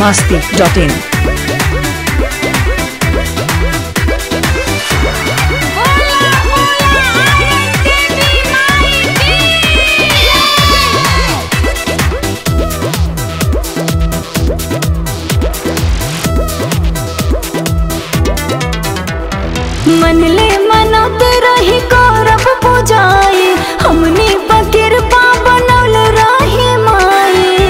masti.in. मनले मनत रही करब पूजाई हमनी पकिर पा बनल रही माई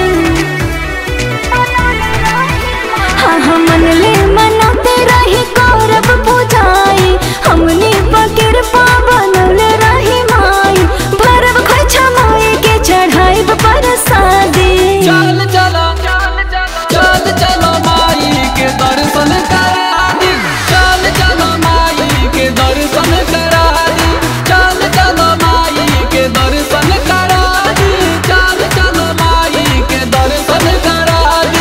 हाँ हाँ मनले मनत रही करब पूजाई हमनी पकिर पा बनल रही माई भरब खोइछा माई के चढ़ाइब परसादी चल चलो चल चलो माई के दर्शन करा दी चल चलो माई के दर्शन करा दी चल चलो माई के दर्शन करा दी चल चलो माई के दर्शन करा दी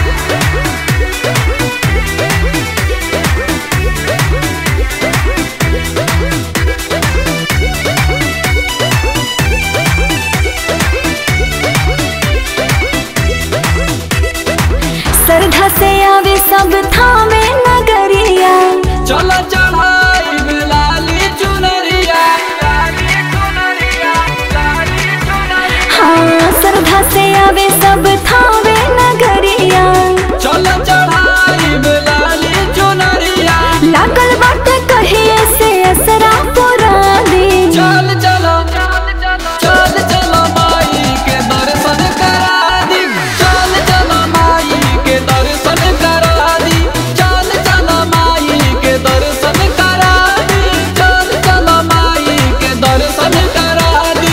श्रद्धा से आवे सब थामे नगरिया चलो चढ़ाई लाली चुनरिया लाली चुनरिया लाली चुनरिया हाँ श्रद्धा से आवे सब थामे नगरिया चलो चढ़ाई लाली चुनरिया लागल बाटे कहिए से असरा पुरा दे चल चलो चल चलो माई के दर्शन करा दी चल चलो माई के दर्शन करा दी चल चलो माई के दर्शन करा दी चल चलो माई के दर्शन करा दी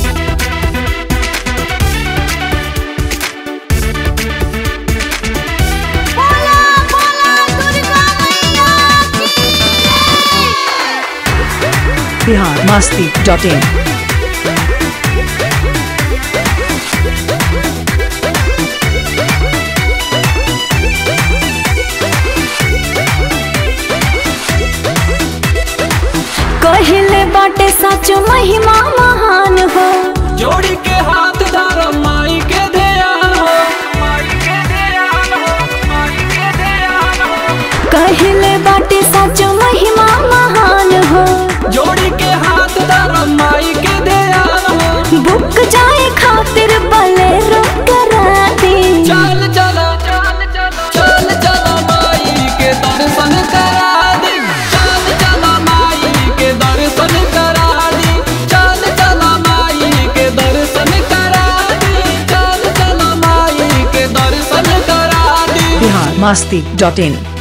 Bihar masti.in. कहले बाटे सच महिमा महान हो जोड़ी के हाथ धरो माई के ध्यान हो माई के ध्यान हो माई के ध्यान हो कहले बाटे सच महिमा महान हो जोड़ी के हाथ धरो माई के ध्यान हो बुक जाए खातिर बलेरो करा दे चल चलो चल चलो माई के दर्शन करा दी चल चलो माई के दर्शन करा दी चल चलो माई के दर्शन करा दी चल चलो माई के दर्शन करा दी Bihar masti.in.